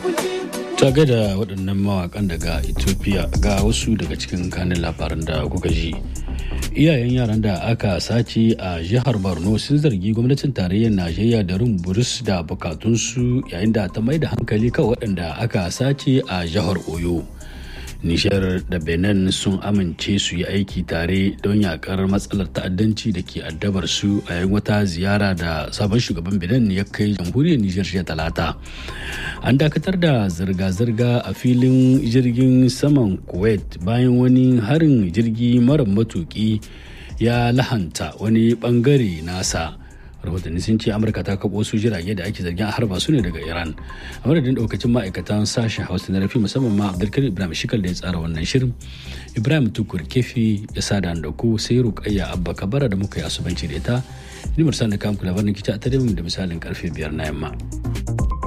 ta da waɗannan mawakan daga ethiopia ga wasu daga cikin kanin labaran da kuka ji iyayen yaran da aka sace a jihar borno sun zargi gwamnatin tarayyar najeriya da rin buris da bukatunsu yayin da ta mai da hankali kan waɗanda aka sace a jihar oyo nishar da benin sun amince su yi aiki tare don yakar matsalar ta'addanci da ke addabar su a yayin wata ziyara da sabon shugaban benin ya kai jamhuriyar nijar jiya talata an dakatar da zirga-zirga a filin jirgin saman kuwait bayan wani harin jirgi mara matuki ya lahanta wani bangare nasa rahotanni sun ce amurka ta kaɓo su jirage da ake zargin a harba su ne daga iran a madadin daukacin ma'aikatan sashen hausa na rafi musamman ma abdulkarim ibrahim shikal da ya tsara wannan shirin ibrahim tukur kefi ya sada da ku sai rukayya abba kabara da muka yi asubanci da ita ni mursal da kamku labarin kici a tare da misalin karfe biyar na yamma.